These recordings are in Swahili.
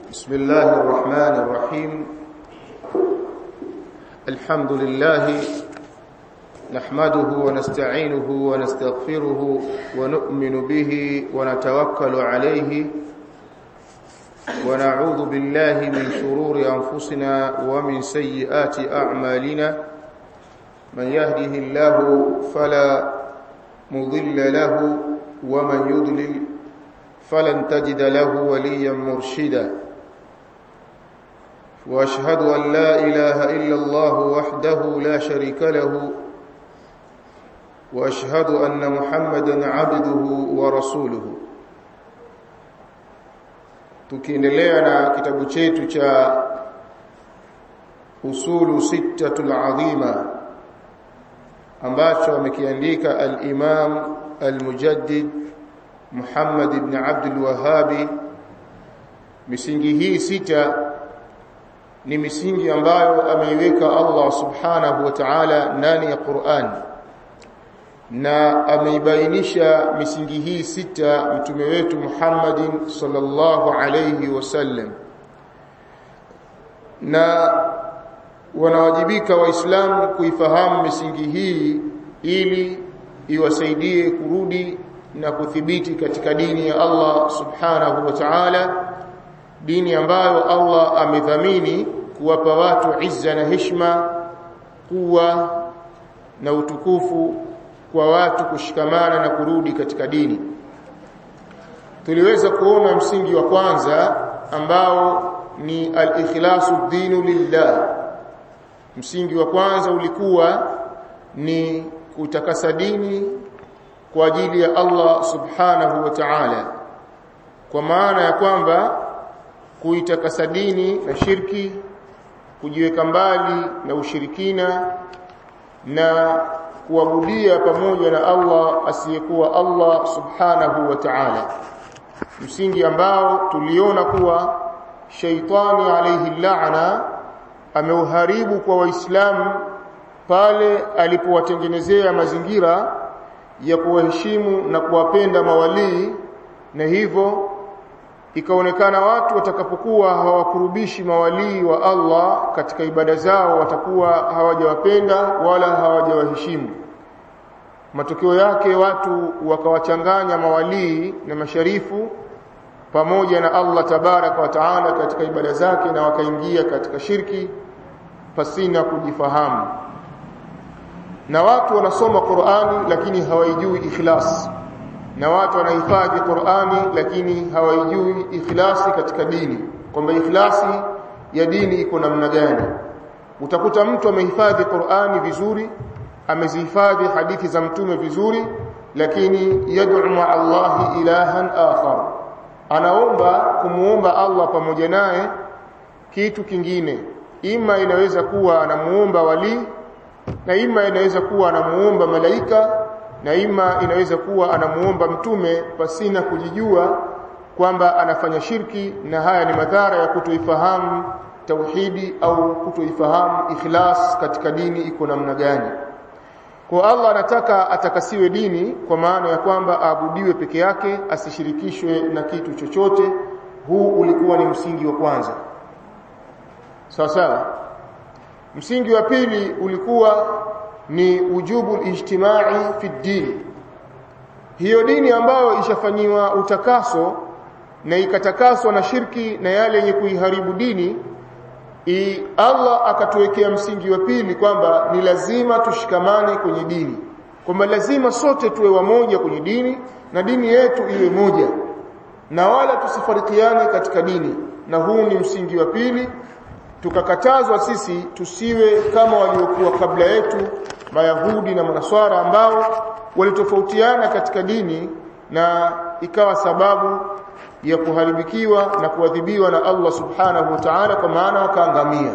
بسم الله الرحمن الرحيم الحمد لله نحمده ونستعينه ونستغفره ونؤمن به ونتوكل عليه ونعوذ بالله من شرور أنفسنا ومن سيئات أعمالنا من يهده الله فلا مضل له ومن يضلل فلن تجد له وليا مرشدا واشهد ان لا اله الا الله وحده لا شريك له واشهد ان محمدا عبده ورسوله tukiendelea na kitabu chetu cha usulu sittatul azima ambacho amekiandika al-Imam al-Mujaddid Muhammad ibn Abdul Wahhabi misingi hii sita ni misingi ambayo ameiweka Allah subhanahu wa ta'ala ndani ya Qur'an na ameibainisha misingi hii sita mtume wetu Muhammadin sallallahu alayhi wasallam na wanawajibika waislamu kuifahamu misingi hii ili iwasaidie kurudi na kuthibiti katika dini ya Allah subhanahu wa ta'ala dini ambayo Allah amedhamini kuwapa watu izza na heshima kuwa na utukufu kwa watu kushikamana na kurudi katika dini tuliweza kuona msingi wa kwanza ambao ni al-ikhlasu dinu lillah msingi wa kwanza ulikuwa ni kutakasa dini kwa ajili ya Allah subhanahu wa ta'ala kwa maana ya kwamba kuitakasa dini na shirki kujiweka mbali na ushirikina na kuabudia pamoja na Allah asiyekuwa Allah subhanahu wa ta'ala msingi ambao tuliona kuwa shaitani alayhi la'na ameuharibu kwa waislamu pale alipowatengenezea mazingira ya kuwaheshimu na kuwapenda mawalii na hivyo ikaonekana watu watakapokuwa hawakurubishi mawalii wa Allah katika ibada zao watakuwa hawajawapenda wala hawajawaheshimu matokeo yake watu wakawachanganya mawalii na masharifu pamoja na Allah tabaraka wa taala katika ibada zake na wakaingia katika shirki pasina kujifahamu na watu wanasoma Qur'ani lakini hawaijui ikhlas na watu wanahifadhi Qur'ani lakini hawaijui ikhlasi katika dini kwamba ikhlasi ya dini iko namna gani utakuta mtu amehifadhi Qur'ani vizuri amezihifadhi hadithi za mtume vizuri lakini yad'u ma Allah ilahan akhar anaomba kumuomba Allah pamoja naye kitu kingine ima inaweza kuwa anamuomba wali na ima inaweza kuwa anamuomba malaika na ima inaweza kuwa anamuomba mtume pasina kujijua kwamba anafanya shirki na haya ni madhara ya kutoifahamu tauhidi au kutoifahamu ikhlas katika dini iko namna gani kwa Allah anataka atakasiwe dini kwa maana ya kwamba aabudiwe peke yake asishirikishwe na kitu chochote huu ulikuwa ni msingi wa kwanza sawa sawa msingi wa pili ulikuwa ni ujubu ijtimai fi din hiyo dini ambayo ishafanyiwa utakaso na ikatakaswa na shirki na yale yenye kuiharibu dini I Allah akatuwekea msingi wa pili kwamba ni lazima tushikamane kwenye dini kwamba lazima sote tuwe wamoja kwenye dini na dini yetu iwe moja na wala tusifarikiane katika dini na huu ni msingi wa pili tukakatazwa sisi tusiwe kama waliokuwa kabla yetu mayahudi na manaswara ambao walitofautiana katika dini na ikawa sababu ya kuharibikiwa na kuadhibiwa na Allah subhanahu wa ta'ala kwa maana wakaangamia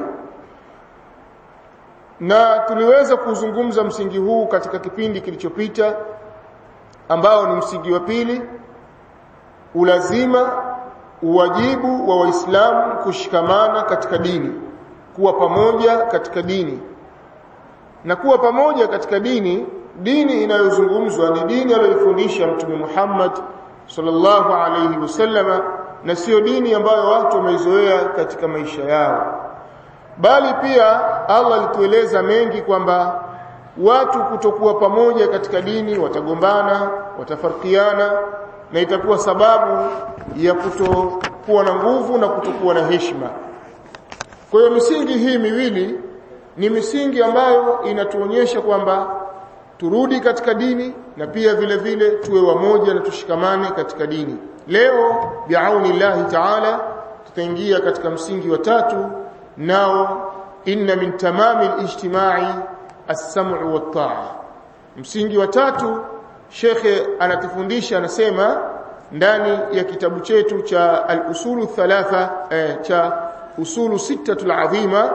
na tuliweza kuzungumza msingi huu katika kipindi kilichopita ambao ni msingi wa pili ulazima uwajibu wa waislamu kushikamana katika dini kuwa pamoja katika dini na kuwa pamoja katika dini dini inayozungumzwa ni dini aliyofundisha mtume Muhammad sallallahu alayhi wasallama na sio dini ambayo watu wameizoea katika maisha yao bali pia Allah alitueleza mengi kwamba watu kutokuwa pamoja katika dini watagombana watafarikiana na itakuwa sababu ya kutokuwa na nguvu na kutokuwa na heshima kwa hiyo misingi hii miwili ni misingi ambayo inatuonyesha kwamba turudi katika dini na pia vile vile tuwe wamoja na tushikamane katika dini leo biauni llahi taala tutaingia katika msingi wa tatu nao inna min tamami alijtimai as-sam'u wat-ta'a msingi wa tatu shekhe anatufundisha anasema ndani ya kitabu chetu cha al-usulu thalatha eh, cha usulu sittatul azima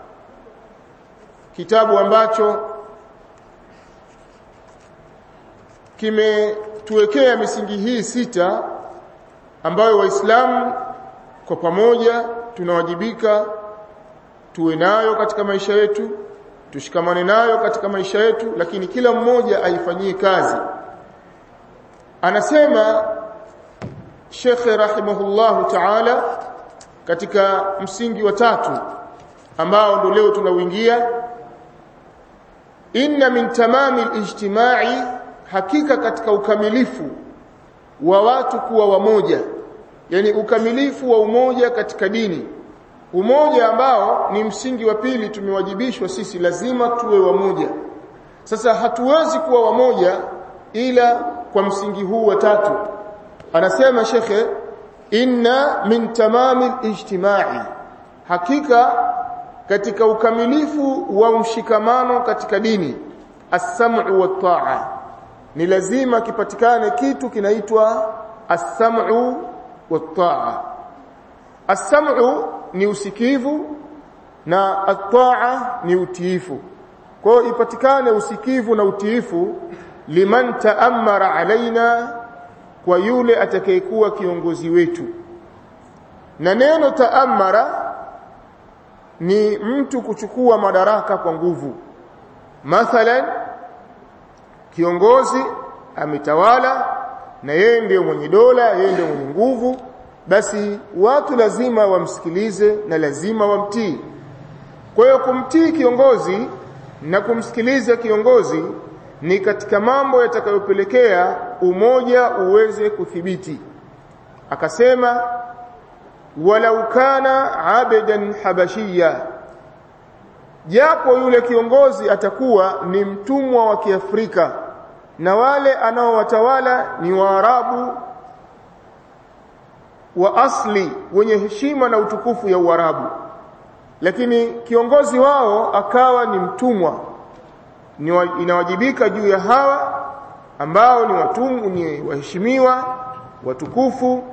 kitabu ambacho kimetuwekea misingi hii sita ambayo waislamu kwa pamoja tunawajibika tuwe nayo katika maisha yetu tushikamane nayo katika maisha yetu lakini kila mmoja aifanyie kazi anasema Sheikh rahimahullahu ta'ala katika msingi wa tatu ambao ndio leo tunauingia inna min tamami alijtimai hakika katika ukamilifu wa watu kuwa wamoja yani ukamilifu wa umoja katika dini umoja ambao ni msingi wa pili tumewajibishwa sisi lazima tuwe wamoja sasa hatuwezi kuwa wamoja ila kwa msingi huu wa tatu anasema shekhe inna min tamami alijtimai hakika katika ukamilifu wa mshikamano katika dini as-sam'u wat-ta'a ni lazima kipatikane kitu kinaitwa as-sam'u wat-ta'a as-sam'u ni usikivu na at-ta'a ni utiifu kwa hiyo ipatikane usikivu na utiifu liman ta'ammara alaina kwa yule atakayekuwa kiongozi wetu na neno ta'ammara ni mtu kuchukua madaraka kwa nguvu mathalan kiongozi ametawala na yeye ndiyo mwenye dola yeye ndiyo mwenye nguvu basi watu lazima wamsikilize na lazima wamtii kwa hiyo kumtii kiongozi na kumsikiliza kiongozi ni katika mambo yatakayopelekea umoja uweze kuthibiti akasema walau kana abadan habashia japo yule kiongozi atakuwa ni mtumwa wa Kiafrika na wale anaowatawala ni Waarabu wa asli wenye heshima na utukufu ya Uarabu lakini kiongozi wao akawa ni mtumwa ni wa, inawajibika juu ya hawa ambao ni watumwa ni waheshimiwa watukufu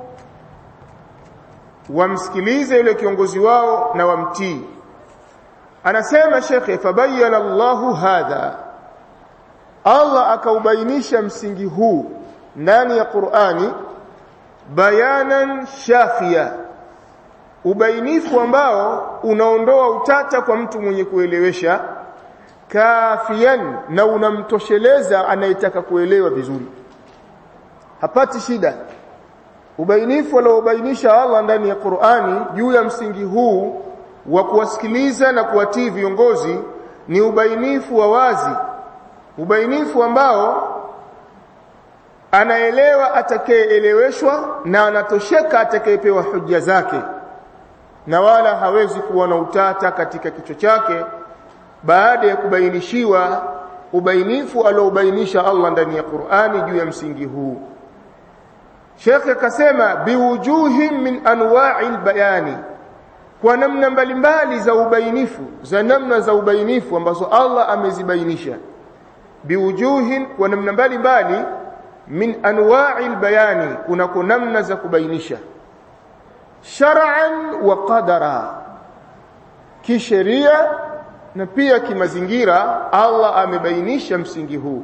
wamsikilize yule kiongozi wao na wamtii anasema shekhe fabayyana Allahu hadha Allah akaubainisha msingi huu ndani ya Qur'ani bayanan shafia ubainifu ambao unaondoa utata kwa mtu mwenye kuelewesha kafian na unamtosheleza anayetaka kuelewa vizuri hapati shida ubainifu aliobainisha Allah ndani ya Qur'ani juu ya msingi huu wa kuwasikiliza na kuwatii viongozi ni ubainifu wa wazi ubainifu ambao anaelewa atakayeeleweshwa na anatosheka atakayepewa hujja zake na wala hawezi kuwa na utata katika kichwa chake baada ya kubainishiwa ubainifu aliobainisha Allah ndani ya Qur'ani juu ya msingi huu Sheikh akasema biwujuhin min anwa'il bayani kwa namna mbalimbali za ubainifu za namna za ubainifu ambazo Allah amezibainisha biwujuhin kwa namna mbalimbali min anwa'il bayani kunako namna za kubainisha shar'an wa qadara kisheria na pia kimazingira Allah amebainisha msingi huu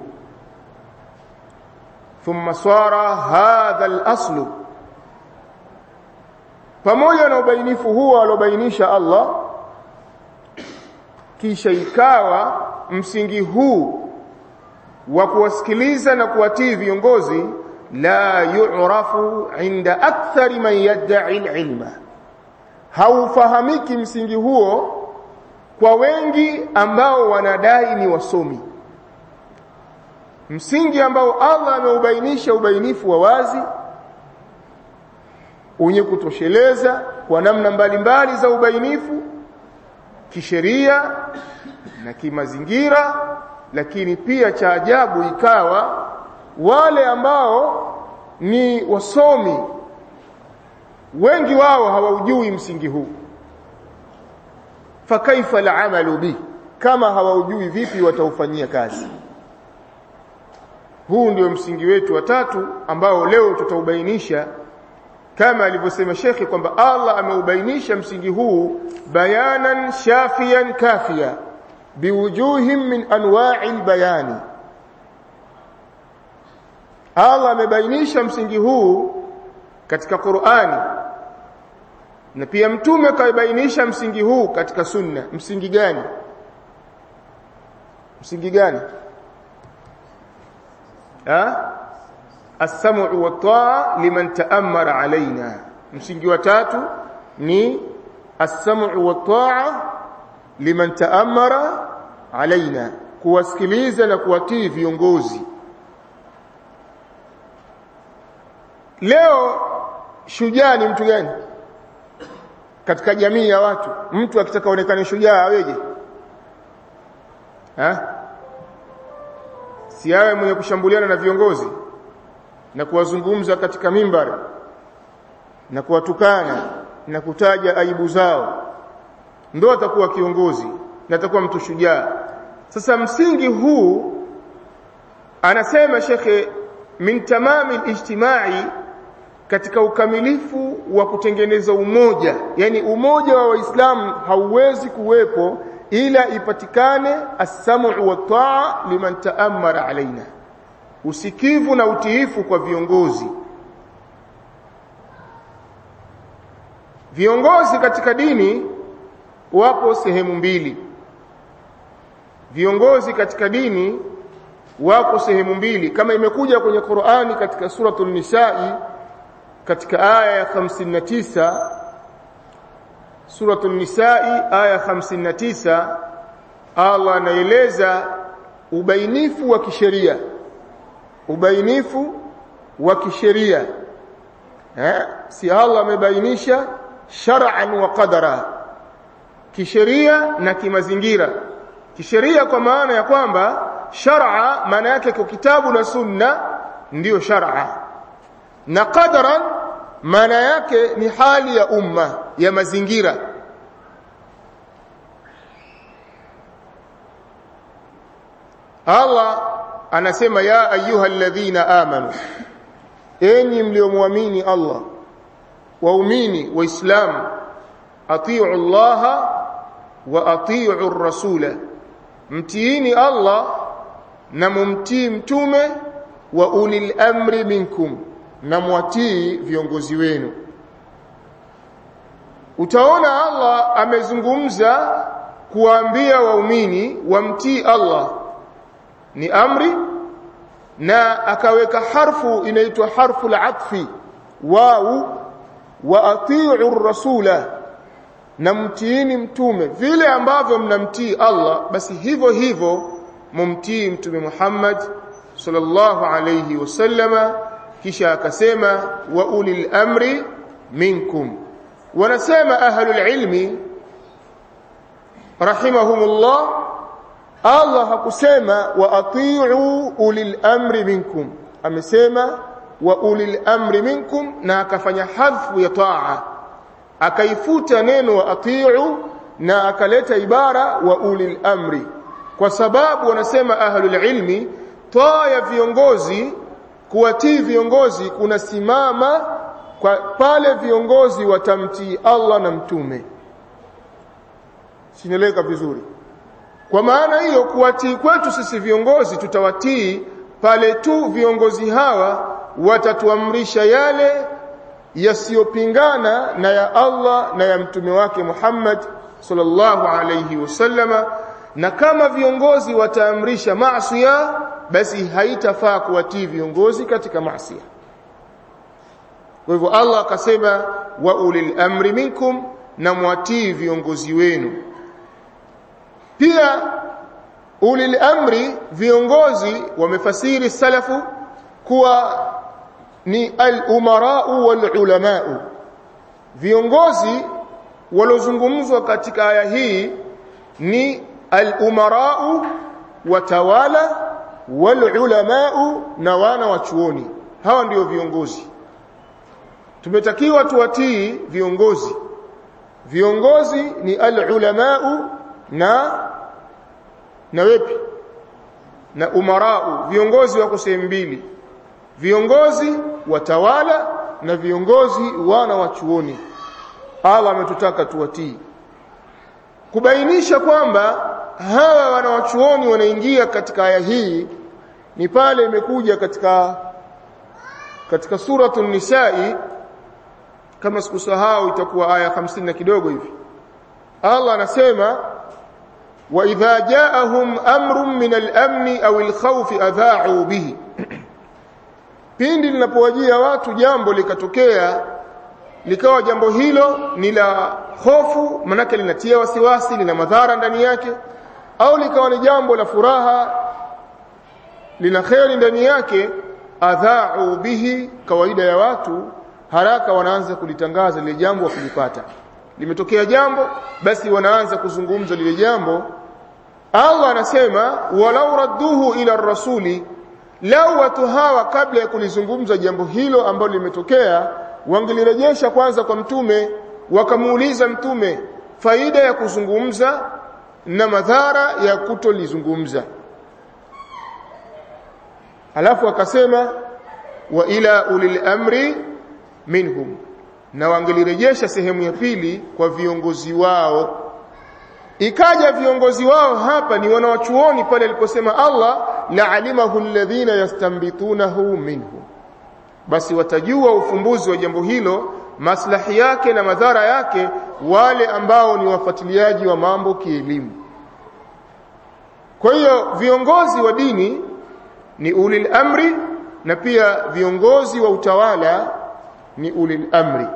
thumma sara hadha al-aslu pamoja na ubainifu huo alobainisha Allah kisha ikawa msingi huu wa kuwasikiliza na kuwatii viongozi la yu'rafu inda akthari man yad'i al-ilma haufahamiki msingi huo kwa wengi ambao wanadai ni wasomi msingi ambao Allah ameubainisha ubainifu wa wazi wenye kutosheleza kwa namna mbalimbali za ubainifu kisheria na kimazingira lakini pia cha ajabu ikawa wale ambao ni wasomi wengi wao hawaujui msingi huu fakaifa al'amalu bi kama hawaujui vipi wataufanyia kazi huu ndio msingi wetu wa tatu ambao leo tutaubainisha kama alivyosema shekhi kwamba Allah ameubainisha msingi huu bayanan shafiyan kafia biwujuhin min anwa'i albayani Allah amebainisha msingi huu katika Qur'ani na pia mtume kaibainisha msingi huu katika sunna msingi gani msingi gani ha as-sam'u wa ta'a liman ta'ammara alaina msingi wa tatu ni as-sam'u wa ta'a liman ta'ammara alaina kuwasikiliza na kuwatii viongozi leo shujaa ni mtu gani katika jamii ya watu mtu akitaka onekane shujaa aweje ha si awe mwenye kushambuliana na viongozi na kuwazungumza katika mimbari na kuwatukana na kutaja aibu zao ndo atakuwa kiongozi na atakuwa mtu shujaa sasa msingi huu anasema shekhe min tamami ijtimai katika ukamilifu wa kutengeneza umoja yani umoja wa waislamu hauwezi kuwepo ila ipatikane as-sam'u wa ta'a liman ta'ammara alaina usikivu na utiifu kwa viongozi viongozi katika dini wapo sehemu mbili viongozi katika dini wapo sehemu mbili kama imekuja kwenye Qur'ani katika suratul Nisa'i katika aya ya 59 suratul Nisa'i aya 59 Allah anaeleza ubainifu wa kisheria ubainifu wa kisheria eh si Allah amebainisha shar'an wa qadara kisheria na kimazingira kisheria kwa maana ya kwamba shar'a maana yake kwa kitabu na sunna ndiyo shar'a na qadaran maana yake ni hali ya umma ya mazingira Allah anasema ya ayyuhalladhina amanu enyi mliomwamini Allah waumini waislamu atiu Allah wa atiu rasula mtiini Allah na mumtii mtume wa ulil amri minkum na mwatii viongozi wenu utaona Allah amezungumza kuwaambia waumini wamtii Allah ni amri na akaweka harfu inaitwa harfu al-atfi wau wa atiu rasula na mtiini mtume vile ambavyo mnamtii Allah basi hivyo hivyo mumtii mtume Muhammad sallallahu alayhi wasallama kisha akasema wa ulil amri minkum wanasema ahlul ilmi rahimahumullah Allah hakusema wa atiu ulil amri minkum amesema wa ulil amri minkum na akafanya hadfu ya taa akaifuta neno wa atiu na akaleta ibara wa ulil amri kwa sababu wanasema ahlul ilmi taa ya viongozi kuwatii viongozi kunasimama kwa pale viongozi watamtii Allah na mtume sineleka vizuri kwa maana hiyo kuwatii kwetu sisi viongozi tutawatii pale tu viongozi hawa watatuamrisha yale yasiyopingana na ya Allah na ya mtume wake Muhammad sallallahu alayhi wasallama na kama viongozi wataamrisha maasiya basi haitafaa kuwatii viongozi katika maasiya kwa hivyo Allah akasema wa ulil amri minkum na mwatii viongozi wenu pia ulil amri viongozi wamefasiri salafu kuwa ni al-umarau wal-ulamau viongozi walozungumzwa katika aya hii ni al-umarau watawala wal-ulamau na wana wa chuoni hawa ndio viongozi tumetakiwa tuwatii viongozi viongozi ni al-ulamau na na wepi na umarau viongozi wako sehemu mbili viongozi watawala na viongozi wana wa chuoni Allah ametutaka tuwatii kubainisha kwamba hawa wanawachuoni wanaingia katika aya hii ni pale imekuja katika katika suratul nisai kama sikusahau itakuwa aya 50 na kidogo hivi Allah anasema wa idha ja'ahum amrun min al-amn aw al-khawf adha'u bihi pindi linapowajia watu jambo likatokea likawa jambo hilo ni la hofu manake linatia wasiwasi lina madhara ndani yake au likawa ni jambo la furaha lina kheri ndani yake adha'u bihi kawaida ya watu haraka wanaanza kulitangaza lile jambo wakilipata limetokea jambo basi wanaanza kuzungumza lile jambo Allah anasema walau radduhu ila rasuli lau watu hawa kabla ya kulizungumza jambo hilo ambalo limetokea wangelirejesha kwanza kwa mtume wakamuuliza mtume faida ya kuzungumza na madhara ya kutolizungumza alafu akasema wa ila ulil amri minhum na wangelirejesha sehemu ya pili kwa viongozi wao ikaja viongozi wao hapa ni wanawachuoni pale aliposema Allah la alimahu alladhina yastambitunahu minhu basi watajua ufumbuzi wa jambo hilo maslahi yake na madhara yake wale ambao ni wafuatiliaji wa mambo kielimu kwa hiyo viongozi wa dini ni ulil amri na pia viongozi wa utawala ni ulil amri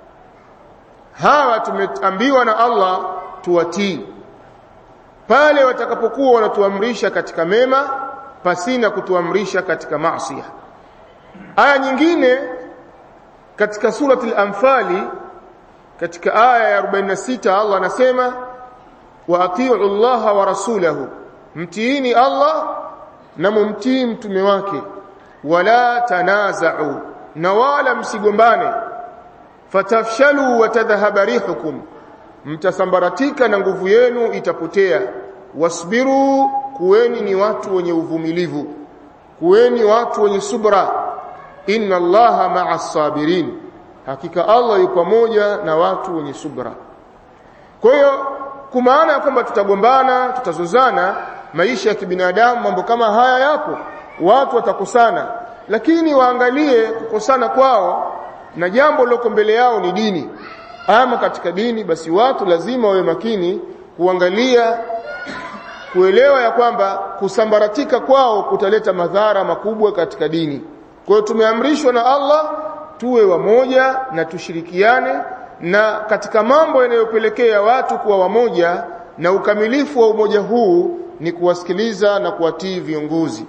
hawa tumeambiwa na Allah tuwatii pale watakapokuwa wanatuamrisha katika mema pasina kutuamrisha katika maasi aya nyingine katika surati al-anfali katika aya ya 46 Allah anasema wa atiu Allah wa rasulahu mtiini Allah na mumtii mtume wake wala tanaza'u na wala msigombane fatafshalu wa tadhhaba rihukum mtasambaratika na nguvu yenu itapotea wasbiru kuweni ni watu wenye uvumilivu kuweni watu wenye subra inna allaha ma'as sabirin hakika Allah yupo pamoja na watu wenye subra kwa hiyo kumaana ya kwamba tutagombana tutazozana maisha ya kibinadamu mambo kama haya yapo watu watakosana lakini waangalie kukosana kwao na jambo liloko mbele yao ni dini ama katika dini basi watu lazima wawe makini kuangalia kuelewa ya kwamba kusambaratika kwao kutaleta madhara makubwa katika dini kwa hiyo tumeamrishwa na Allah tuwe wamoja na tushirikiane na katika mambo yanayopelekea watu kuwa wamoja na ukamilifu wa umoja huu ni kuwasikiliza na kuwatii viongozi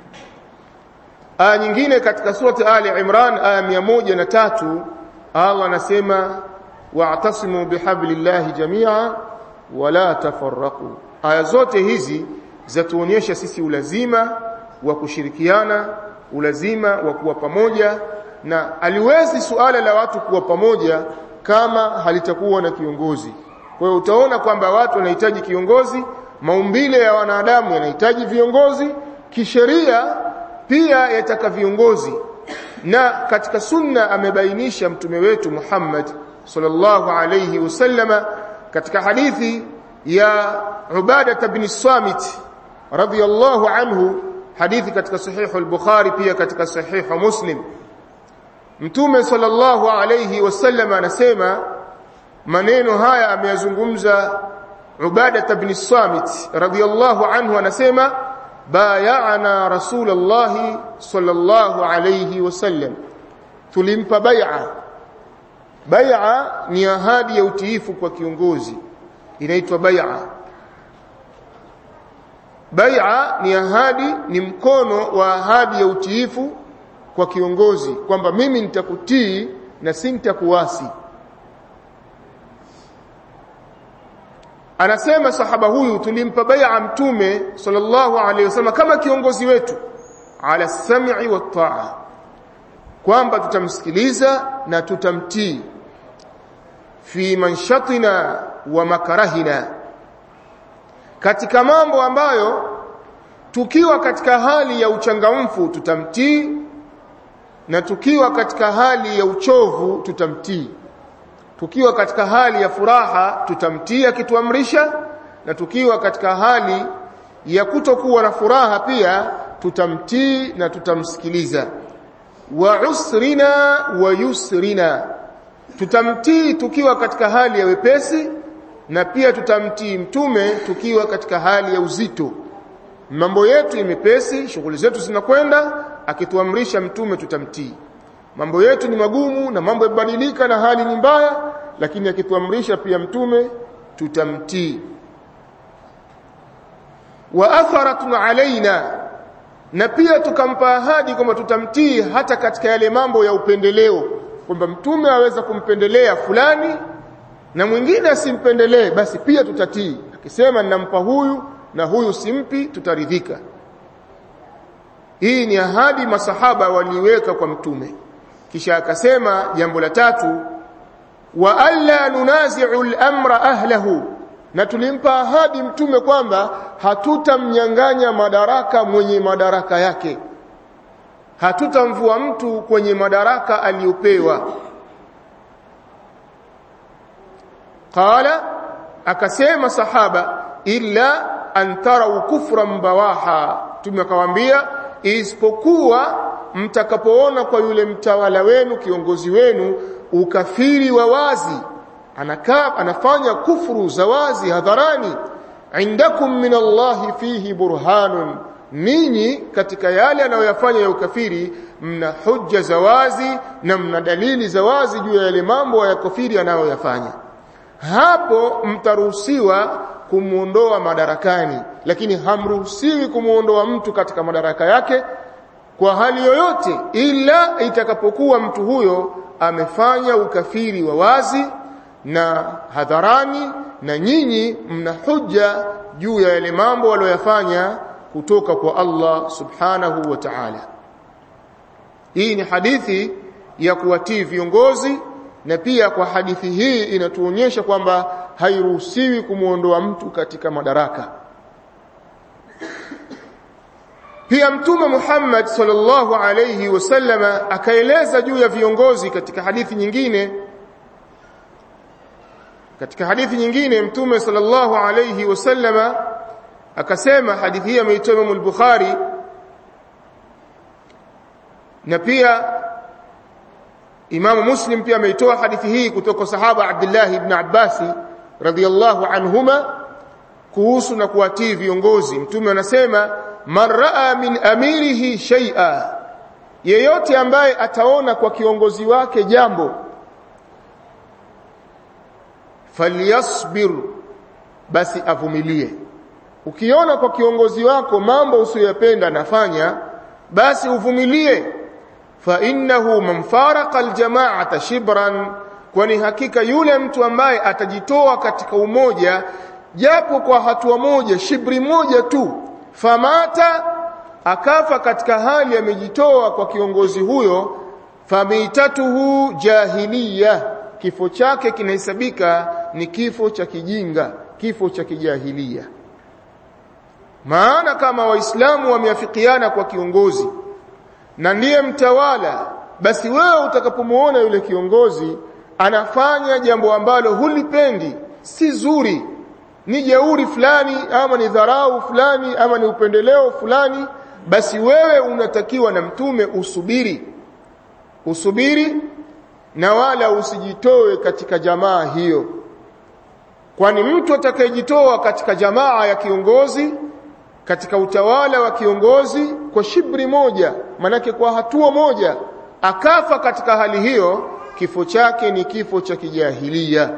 aya nyingine katika surati Ali Imran aya moja na tatu Allah anasema wa'tasimu bihablillahi jami'a wala tafarraqu aya zote hizi zatuonyesha sisi ulazima wa kushirikiana ulazima wa kuwa pamoja na aliwezi suala la watu kuwa pamoja kama halitakuwa na kiongozi kwa hiyo utaona kwamba watu wanahitaji kiongozi maumbile ya wanadamu yanahitaji viongozi kisheria pia yataka viongozi na katika sunna amebainisha mtume wetu Muhammad sallallahu alayhi wasallama katika hadithi ya Ubadah ibn Samit radiyallahu anhu hadithi katika sahihu al-Bukhari pia katika sahihu Muslim Mtume sallallahu alayhi wasallam anasema maneno haya ameyazungumza Ubadah ibn Samit radiyallahu anhu anasema bayana Rasulullah sallallahu alayhi wasallam tulimpa bai'a bai'a ni ahadi ya utiifu kwa kiongozi inaitwa bai'a bai'a ni ahadi ni mkono wa ahadi ya utiifu kwa kiongozi kwamba mimi nitakutii na si nitakuasi anasema sahaba huyu tulimpa bai'a mtume sallallahu alaihi wasallam kama kiongozi wetu ala sam'i wa ta'a kwamba tutamsikiliza na tutamtii fi manshatina wa makarahina katika mambo ambayo tukiwa katika hali ya uchangamfu tutamtii na tukiwa katika hali ya uchovu tutamtii tukiwa katika hali ya furaha tutamtii akituamrisha na tukiwa katika hali ya kutokuwa na furaha pia tutamtii na tutamsikiliza wa usrina wa yusrina tutamtii tukiwa katika hali ya wepesi na pia tutamtii mtume tukiwa katika hali ya uzito mambo yetu ni mepesi shughuli zetu zinakwenda akituamrisha mtume tutamtii mambo yetu ni magumu na mambo yabadilika na hali ni mbaya lakini akituamrisha pia mtume tutamtii wa atharatun alaina na pia tukampa ahadi kwamba tutamtii hata katika yale mambo ya upendeleo kwamba mtume aweza kumpendelea fulani na mwingine asimpendelee basi pia tutatii akisema ninampa huyu na huyu simpi tutaridhika hii ni ahadi masahaba waliweka kwa mtume kisha akasema jambo la tatu wa alla nunazi'u al-amra ahlahu na tulimpa ahadi mtume kwamba hatutamnyang'anya madaraka mwenye madaraka yake hatutamvua mtu kwenye madaraka aliyopewa qala akasema sahaba illa an tarau kufran bawaha tumekawaambia isipokuwa mtakapoona kwa yule mtawala wenu kiongozi wenu ukafiri wa wazi anakaa anafanya kufuru za wazi hadharani indakum min Allahi fihi burhanun ninyi katika yale anayoyafanya ya ukafiri mna hujja za wazi na mna dalili za wazi juu ya yale mambo ya kafiri anayoyafanya hapo mtaruhusiwa kumuondoa madarakani lakini hamruhusiwi kumuondoa mtu katika madaraka yake kwa hali yoyote ila itakapokuwa mtu huyo amefanya ukafiri wa wazi na hadharani na nyinyi mna hujja juu ya yale mambo waliyofanya kutoka kwa Allah subhanahu wa ta'ala hii ni hadithi ya kuwatii viongozi na pia kwa hadithi hii inatuonyesha kwamba hairuhusiwi kumuondoa mtu katika madaraka pia mtume Muhammad sallallahu alayhi wasallama akaeleza juu ya viongozi katika hadithi nyingine katika hadithi nyingine mtume sallallahu alayhi wasallama akasema hadithi hii ameitoa Imam al-Bukhari na pia Imam Muslim pia ameitoa hadithi hii kutoka sahaba Abdullah ibn Abbas radhiyallahu anhuma kuhusu na kuwatii viongozi mtume anasema man raa min amirihi shay'a yeyote ambaye ataona kwa kiongozi wake jambo falyasbir basi avumilie ukiona kwa kiongozi wako mambo usiyopenda nafanya basi uvumilie fa innahu man faraqa aljama'ata shibran kwani hakika yule mtu ambaye atajitoa katika umoja japo kwa hatua moja shibri moja tu famata akafa katika hali amejitoa kwa kiongozi huyo famitatuhu jahiliya kifo chake kinahesabika ni kifo cha kijinga kifo cha kijahilia maana kama waislamu wameafikiana kwa kiongozi na ndiye mtawala basi wewe utakapomuona yule kiongozi anafanya jambo ambalo hulipendi si zuri ni jeuri fulani ama ni dharau fulani ama ni upendeleo fulani basi wewe unatakiwa na mtume usubiri usubiri na wala usijitoe katika jamaa hiyo kwani mtu atakayejitoa katika jamaa ya kiongozi katika utawala wa kiongozi kwa shibri moja manake kwa hatua moja akafa katika hali hiyo kifo chake ni kifo cha kijahilia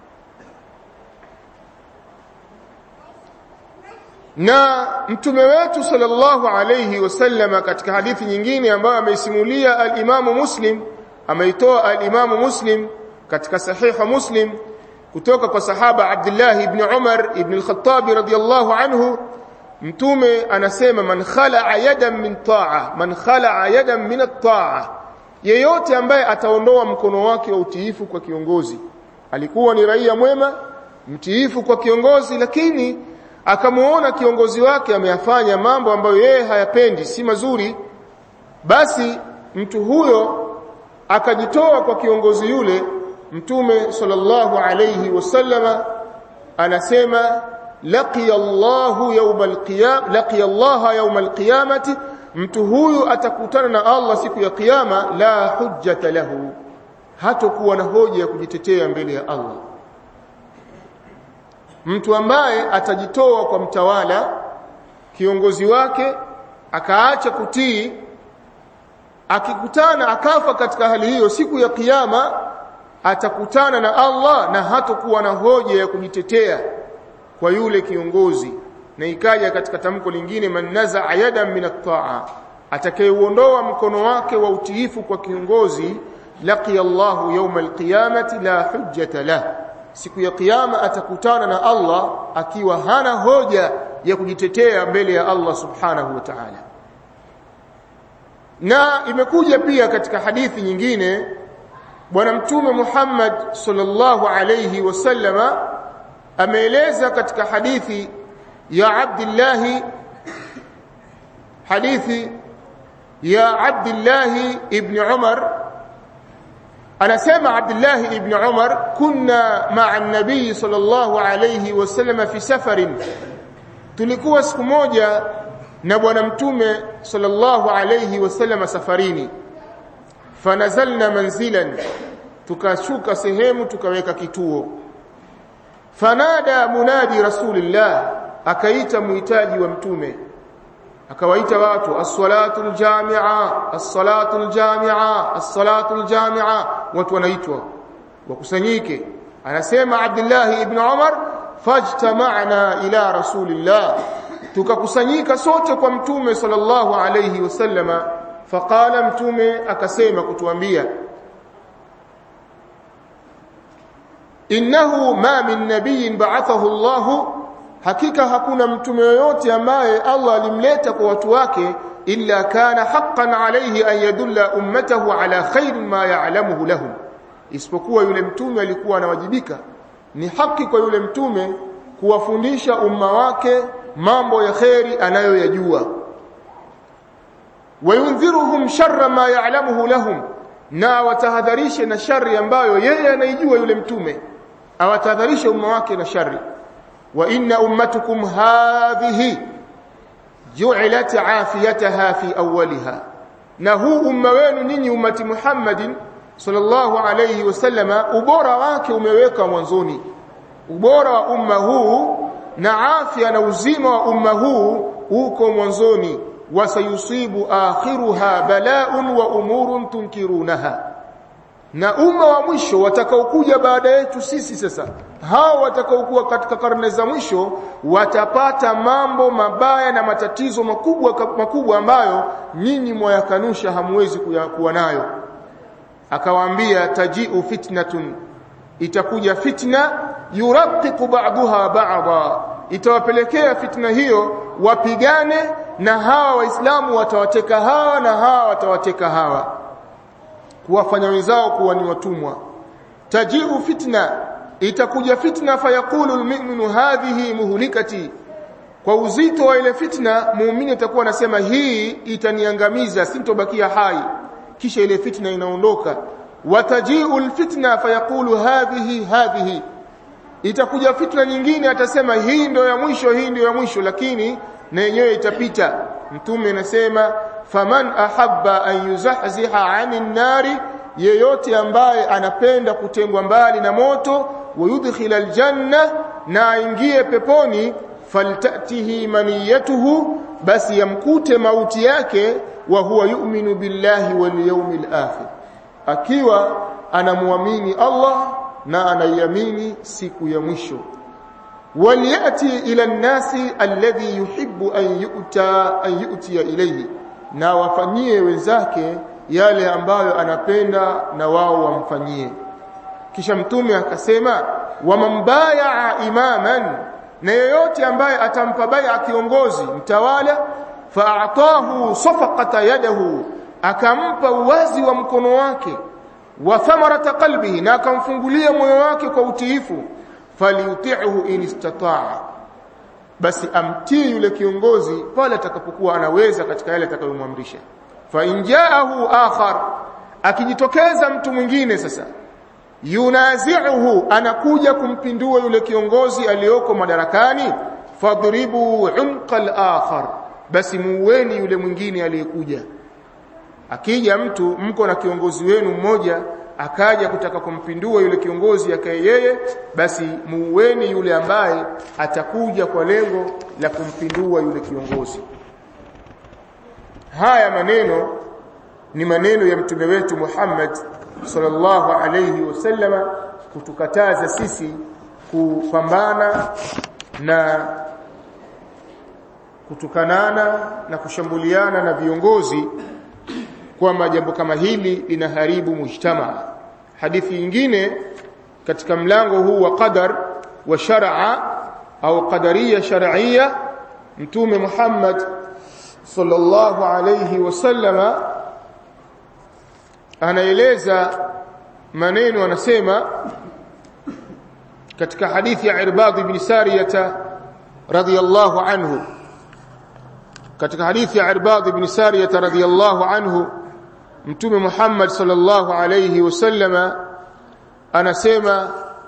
na mtume wetu sallallahu alayhi wasallama katika hadithi nyingine ambayo ameisimulia al-Imamu Muslim ameitoa al-Imamu Muslim katika sahiha Muslim kutoka kwa sahaba Abdullah ibn Umar ibn al-Khattab radiyallahu anhu mtume anasema man khala'a yadan min ta'a man khala'a yadan min at-ta'a yeyote ambaye ataondoa mkono wake wa utiifu kwa kiongozi alikuwa ni raia mwema mtiifu kwa kiongozi lakini akamuona kiongozi wake ameyafanya mambo ambayo yeye hayapendi si mazuri basi mtu huyo akajitoa kwa kiongozi yule mtume sallallahu alayhi wasallama anasema laqiya Allahu yawm alqiyam laqiya Allah yawm alqiyamati mtu huyu atakutana na Allah siku ya kiyama la hujjata lahu hatakuwa na hoja ya kujitetea mbele ya Allah mtu ambaye atajitoa kwa mtawala kiongozi wake akaacha kutii akikutana akafa katika hali hiyo siku ya kiyama atakutana na Allah na hatakuwa na hoja ya kujitetea kwa yule kiongozi na ikaja katika tamko lingine man nazaa yadan min at-ta'a atakayeuondoa mkono wake wa utiifu kwa kiongozi laqiya Allahu yawm al-qiyamati la hujjata lah siku ya kiyama atakutana na Allah akiwa hana hoja ya kujitetea mbele ya Allah subhanahu wa ta'ala na imekuja pia katika hadithi nyingine bwana mtume Muhammad sallallahu alayhi wasallama ameeleza katika hadithi ya Abdullah hadithi ya Abdullah ibn Umar anasema Abdullah ibn Umar kunna ma'a an-nabii sallallahu alayhi wasallam fi safarin tulikuwa siku moja na bwana mtume sallallahu alayhi wasallam safarini fanazalna manzilan tukashuka sehemu tukaweka kituo fanada munadi rasulillah akaita muhitaji wa mtume akawaita watu as-salatu al-jami'a as-salatu al-jami'a as-salatu al-jami'a watu wanaitwa wakusanyike anasema Abdullah ibn Umar fajtama'na ila rasulillah tukakusanyika sote kwa mtume sallallahu alayhi wasallama faqala mtume akasema kutuambia innahu ma min nabiyyin ba'athahu Allah hakika hakuna mtume yoyote ambaye Allah alimleta kwa watu wake illa kana haqqan alayhi an yadulla ummatahu ala khairin ma ya'lamuhu lahum isipokuwa yule mtume alikuwa anawajibika ni haki kwa yule mtume kuwafundisha umma wake mambo ya kheri anayoyajua wayundhiruhum sharra ma ya'lamuhu lahum na watahadharishe na shari ambayo yeye anaijua yule mtume awatahadharishe umma wake na shari wa inna ummatukum hadhihi ju'ilat afiyataha fi awwaliha na huu umma wenu ninyi ummati Muhammadin sallallahu alayhi wasallama ubora wake umeweka mwanzoni ubora wa umma huu na afya na uzima wa umma huu uko mwanzoni wasayusibu akhiruha bala'un wa umurun tunkirunaha na umma wa mwisho watakaokuja baada yetu sisi sasa hao watakaokuwa katika karne za mwisho watapata mambo mabaya na matatizo makubwa makubwa ambayo nyinyi mwayakanusha hamwezi kuwa nayo akawaambia taji'u fitnatun itakuja fitna yuraqiqu ba'daha ba'dha itawapelekea fitna hiyo wapigane na hawa waislamu watawateka hawa na hawa watawateka hawa kuwafanya wenzao kuwa ni watumwa taji'u fitna itakuja fitna fayaqulu almu'minu hadhihi muhlikati kwa uzito wa ile fitna muumini atakuwa anasema hii itaniangamiza sintobakia hai kisha ile fitna inaondoka wataji'u alfitna fayaqulu hadhihi hadhihi itakuja fitna nyingine atasema hii ndio ya mwisho hii ndio ya mwisho lakini na yenyewe itapita mtume anasema faman ahabba an yuzahziha 'anil nari yeyote ambaye anapenda kutengwa mbali na moto wayudkhila aljanna na aingie peponi faltatihi maniyatuhu basi yamkute mauti yake wa huwa yu'minu billahi wal yawmil akhir akiwa anamuamini Allah na anaiamini siku ya mwisho waliyati ila nnasi alladhi yuhibbu an yu'ta an yu'tiya ilayhi na wafanyie wenzake yale ambayo anapenda na wao wamfanyie kisha mtume akasema wamambaya imaman na yeyote ambaye atampa baya kiongozi mtawala fa'atahu safaqata yadahu akampa uwazi wa mkono wake wa thamarata qalbihi na akamfungulia moyo wake kwa utiifu falyuti'hu in istata'a basi amtii yule kiongozi pale atakapokuwa anaweza katika yale atakayomwamrisha fa injaahu akhar akijitokeza mtu mwingine sasa yunazi'uhu anakuja kumpindua yule kiongozi aliyoko madarakani fadribu umqa al-akhar basi muweni yule mwingine aliyekuja akija mtu mko na kiongozi wenu mmoja akaja kutaka kumpindua yule kiongozi akaye yeye basi muweni yule ambaye atakuja kwa lengo la kumpindua yule kiongozi haya maneno ni maneno ya mtume wetu Muhammad sallallahu alayhi wasallama kutukataza sisi kupambana na kutukanana na kushambuliana na viongozi kwamba jambo kama hili linaharibu mujtama hadithi nyingine katika mlango huu wa qadar wa shar'a au qadariya shar'iyya mtume Muhammad sallallahu alayhi wasallama anaeleza maneno anasema katika hadithi ya Irbad ibn Sariyah radhiyallahu anhu katika hadithi ya Irbad ibn Sariyah radhiyallahu anhu mtume Muhammad sallallahu alayhi wasallama anasema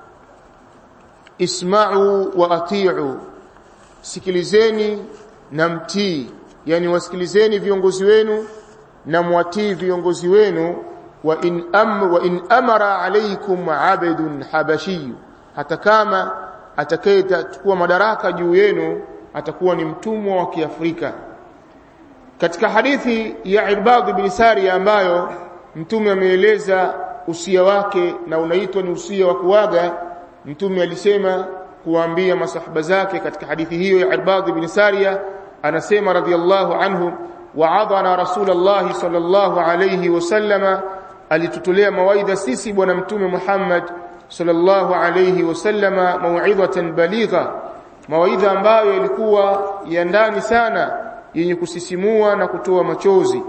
isma'u wa ati'u sikilizeni na mtii yani wasikilizeni viongozi wenu na mwatii viongozi wenu wa in am wa in amara alaykum abdun habashi hata kama atakayechukua madaraka juu yenu atakuwa ni mtumwa wa Kiafrika katika hadithi ya Irbad ibn Sariya ambayo mtume ameeleza usia wake na unaitwa ni usia wa kuaga mtume alisema kuambia masahaba zake katika hadithi hiyo ya Irbad ibn Sariya anasema radhiallahu anhu wa'adhana rasulullah sallallahu alayhi wasallama alitutolea mawaidha sisi bwana mtume Muhammad sallallahu alayhi wasallama mau'idhatan baligha mawaidha ambayo yalikuwa ya ndani sana yenye kusisimua na kutoa machozi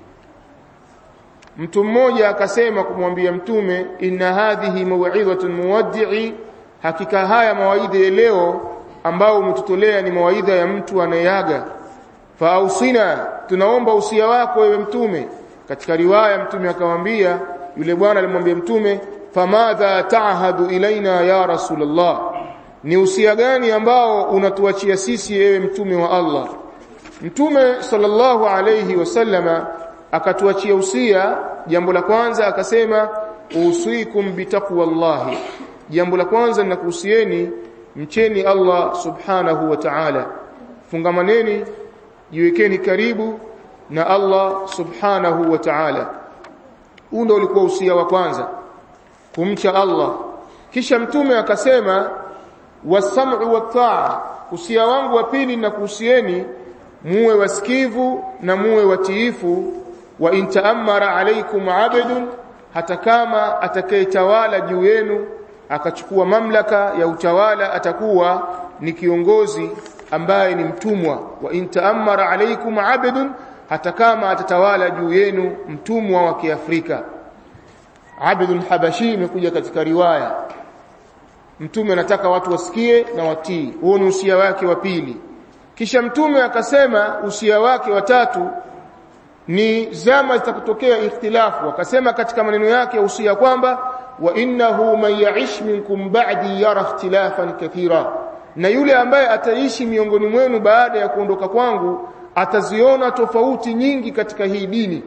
mtu mmoja akasema kumwambia mtume inna hadhihi mau'idhatun muwaddi'i hakika haya mawaidha ya leo ambao umetutolea ni mawaidha ya mtu anayeaga fausina tunaomba usia wako wewe mtume katika riwaya mtume akamwambia yule bwana alimwambia mtume famadha ta'hadu ilaina ya rasulullah ni usia gani ambao unatuachia sisi ewe mtume wa Allah mtume sallallahu alayhi wasallama akatuachia usia jambo la kwanza akasema usikum bitaqwallahi jambo la kwanza ninakuhusieni mcheni Allah subhanahu wa ta'ala fungamaneni jiwekeni karibu na Allah subhanahu wa ta'ala huu ndio ulikuwa usia wa kwanza kumcha Allah kisha mtume akasema wasam'u wat-ta'a usia wangu wa pili na kuhusieni muwe wasikivu na muwe watiifu wa intaamara alaikum abdun hata kama atakayetawala juu yenu akachukua mamlaka ya utawala atakuwa ni kiongozi ambaye ni mtumwa wa intaamara alaikum abdun hata kama atatawala juu yenu mtumwa wa Kiafrika abdun habashi imekuja katika riwaya mtume anataka watu wasikie na watii huo ni usia wake wa pili kisha mtume akasema usia wake wa tatu ni zama zitakutokea ikhtilafu akasema katika maneno yake ya usia kwamba wa innahu man ya'ish minkum ba'di yara ikhtilafan kathira na yule ambaye ataishi miongoni mwenu baada ya kuondoka kwangu ataziona tofauti nyingi katika hii dini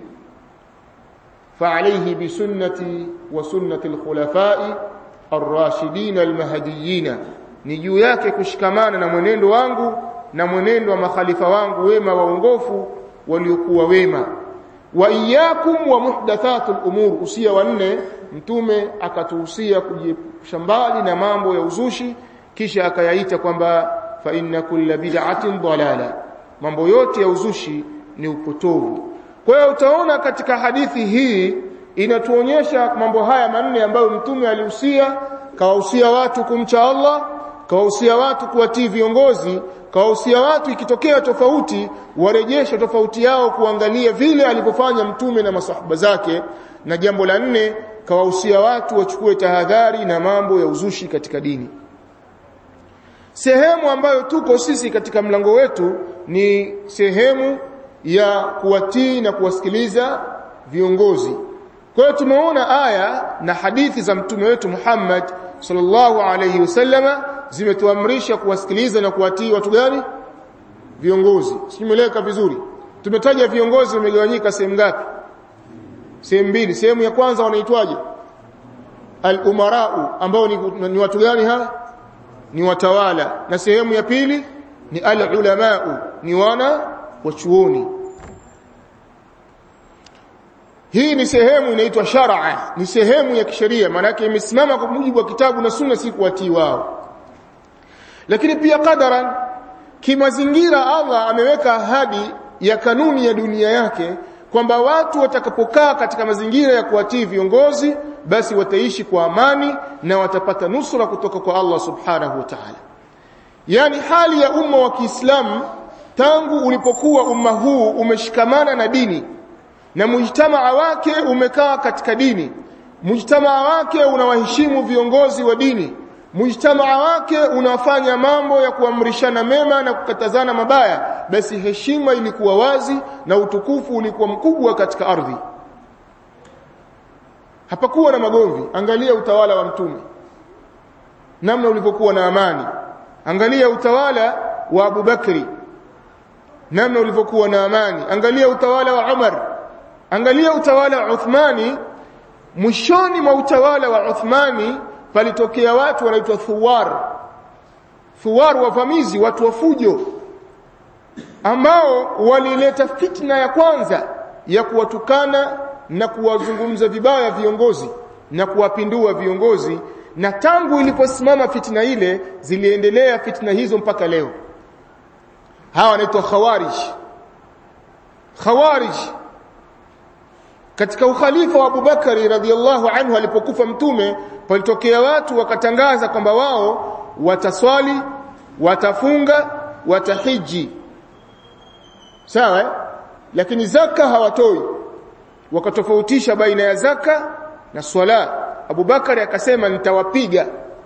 فعليه بسنتي وسنة الخلفاء الراشدين المهديين ni juu yake kushikamana na mwenendo wangu na mwenendo wa makhalifa wangu wema waongofu waliokuwa wema wa iyyakum wa muhdathatul umur usia wa nne mtume akatuhusia kujiepusha mbali na mambo ya uzushi kisha akayaita kwamba fa inna kulla bid'atin dalala mambo yote ya uzushi ni upotovu kwa hiyo utaona katika hadithi hii inatuonyesha mambo haya manne ambayo mtume alihusia kawahusia watu kumcha Allah kawahusia watu kuwatii viongozi kawahusia watu ikitokea tofauti warejeshe tofauti yao kuangalia vile alivyofanya mtume na masahaba zake na jambo la nne kawahusia watu wachukue tahadhari na mambo ya uzushi katika dini sehemu ambayo tuko sisi katika mlango wetu ni sehemu ya kuwatii na kuwasikiliza viongozi kwa hiyo tumeona aya na hadithi za mtume wetu Muhammad sallallahu alayhi wasallama zimetuamrisha kuwasikiliza na kuwatii watu gani viongozi simeleka vizuri tumetaja viongozi wamegawanyika sehemu ngapi sehemu mbili sehemu ya kwanza wanaitwaje al-umarau ambao ni, ni watu gani hawa ni watawala na sehemu ya pili ni al-ulamau ni wana wachuoni hii ni sehemu inaitwa shar'a ni sehemu ya kisheria maana yake imesimama kwa mujibu wa kitabu na sunna si kuwatii wao lakini pia qadaran kimazingira Allah ameweka ahadi ya kanuni ya dunia yake kwamba watu watakapokaa katika mazingira ya kuwatii viongozi basi wataishi kwa amani na watapata nusra kutoka kwa Allah subhanahu wa ta'ala yani hali ya umma wa Kiislamu tangu ulipokuwa umma huu umeshikamana na dini na mujtamaa wake umekaa katika dini mujtamaa wake unawaheshimu viongozi wa dini mujtamaa wake unafanya mambo ya kuamrishana mema na kukatazana mabaya basi heshima ilikuwa wazi na utukufu ulikuwa mkubwa katika ardhi hapakuwa na magomvi angalia utawala wa mtume namna ulivyokuwa na amani angalia utawala wa Abu Bakri namna ulivyokuwa na amani angalia utawala wa Umar angalia utawala wa Uthmani mwishoni mwa utawala wa Uthmani palitokea watu wanaitwa thuwar thuwar wavamizi watu wa fujo ambao walileta fitna ya kwanza ya kuwatukana na kuwazungumza vibaya viongozi na kuwapindua viongozi na tangu iliposimama fitna ile ziliendelea fitna hizo mpaka leo hawa wanaitwa khawarij khawarij katika ukhalifa wa Abubakari radhiallahu anhu alipokufa mtume palitokea watu wakatangaza kwamba wao wataswali watafunga watahiji sawa lakini zaka hawatoi wakatofautisha baina ya zaka na swala Abubakari akasema nitawapiga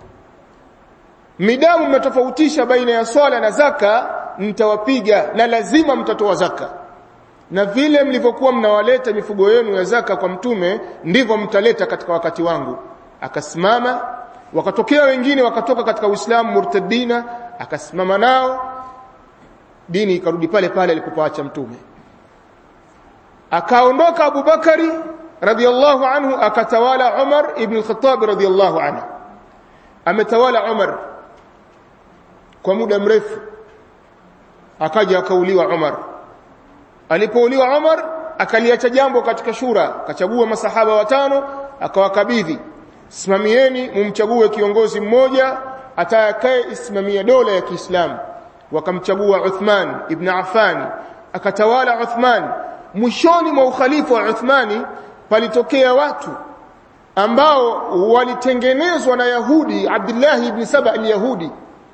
midamu mmetofautisha baina ya swala na zaka nitawapiga na lazima mtatoa zaka na vile mlivyokuwa mnawaleta mifugo yenu ya zaka kwa mtume ndivyo mtaleta katika wakati wangu akasimama wakatokea wengine wakatoka katika Uislamu murtadina akasimama nao dini ikarudi pale pale alipoacha mtume akaondoka Abu Bakari radhiallahu anhu akatawala Umar ibn al-Khattab radhiallahu anhu ametawala Umar kwa muda mrefu akaja akauliwa Umar alipouliwa Umar akaliacha jambo katika shura akachagua masahaba watano akawakabidhi simamieni mumchague kiongozi mmoja atakaye isimamia dola ya Kiislamu wakamchagua Uthman ibn Affan akatawala Uthman mwishoni mwa ukhalifa wa Uthmani palitokea watu ambao walitengenezwa na Yahudi Abdullah ibn Saba al-Yahudi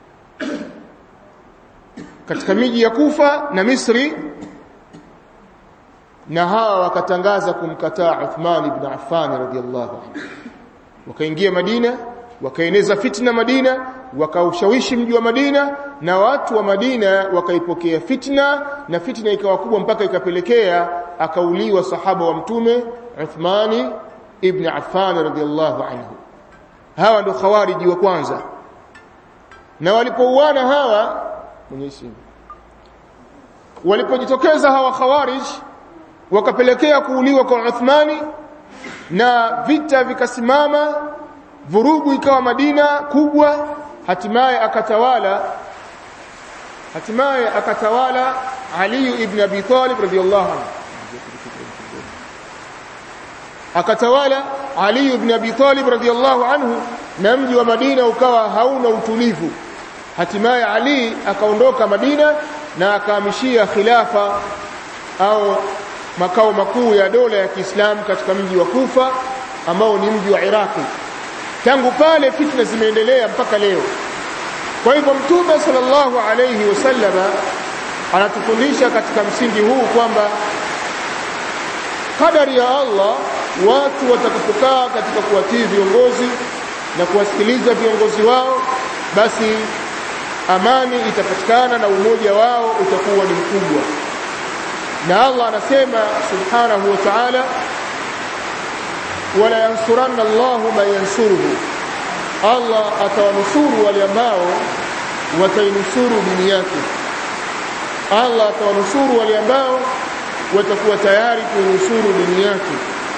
katika miji ya Kufa na Misri na hawa wakatangaza kumkataa Uthman ibn Affan radhiyallahu anhu wakaingia Madina wakaeneza fitna Madina wakaushawishi mji wa Madina na watu wa Madina wakaipokea fitna na fitna ikawa kubwa mpaka ikapelekea akauliwa sahaba wa mtume Uthmani ibn Affan radhiyallahu anhu hawa ndio khawariji wa kwanza na walipouana hawa mwenyezi walipojitokeza hawa khawarij wakapelekea kuuliwa kwa Uthmani na vita vikasimama vurugu ikawa Madina kubwa hatimaye akatawala hatimaye akatawala Ali ibn Abi Talib radhiyallahu anhu akatawala Ali ibn Abi Talib radhiyallahu anhu na mji wa Madina ukawa hauna utulivu hatimaye Ali akaondoka Madina na akahamishia khilafa au makao makuu ya dola ya Kiislamu katika mji wa Kufa ambao ni mji wa Iraki tangu pale fitna zimeendelea mpaka leo kwa hivyo mtume sallallahu alayhi wasallama anatufundisha katika msingi huu kwamba kadari ya Allah watu watakapokaa katika kuwatii viongozi na kuwasikiliza viongozi wao basi amani itapatikana na umoja wao utakuwa ni mkubwa na Allah anasema subhanahu wa ta'ala wala yansuranna Allahu man yansuruhu Allah atawanusuru wale ambao watainusuru dini yake Allah atawanusuru wale ambao watakuwa tayari kuinusuru dini yake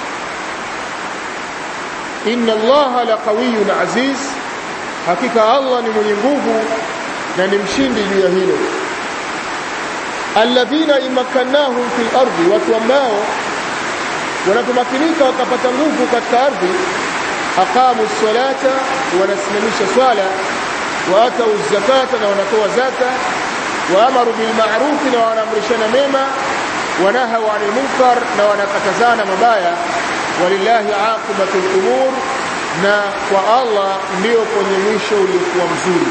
inna Allaha laqawiyyun aziz hakika Allah ni mwenye nguvu na ni mshindi juu ya hilo alladhina imakannahum fil ardi watu ambao wanapomakinika wakapata nguvu katika ardhi aqamu salata wanasimamisha swala wa atau zakata na wanatoa zaka wa amaru bil ma'ruf na wanaamrishana mema wanahaw 'anil munkar na wanakatazana mabaya walillahi aqibatul umur na kwa Allah ndio kwenye mwisho uliokuwa mzuri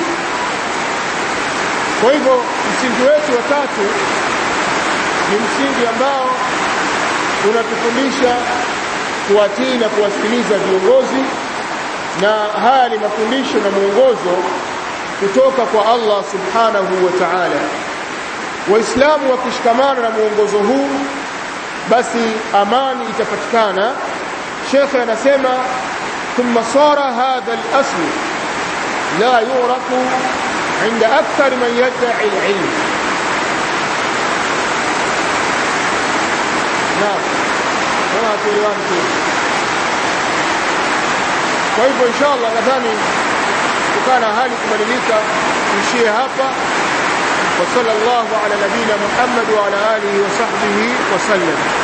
kwa hivyo msingi wetu wa tatu ni msingi ambao unatufundisha kuwatii na kuwasikiliza viongozi na haya ni mafundisho na mwongozo kutoka kwa Allah subhanahu wa ta'ala waislamu wakishikamana na mwongozo huu basi amani itapatikana shekhe anasema ثم صار هذا الأصل لا يعرف عند أكثر من يدعي العلم نعم kama tuliwani tu kwa hivyo inshallah nadhani kutokana na hali kubadilika tuishie hapa wa sallallahu ala nabina Muhammad wa ala alihi wa sahbihi wa sallam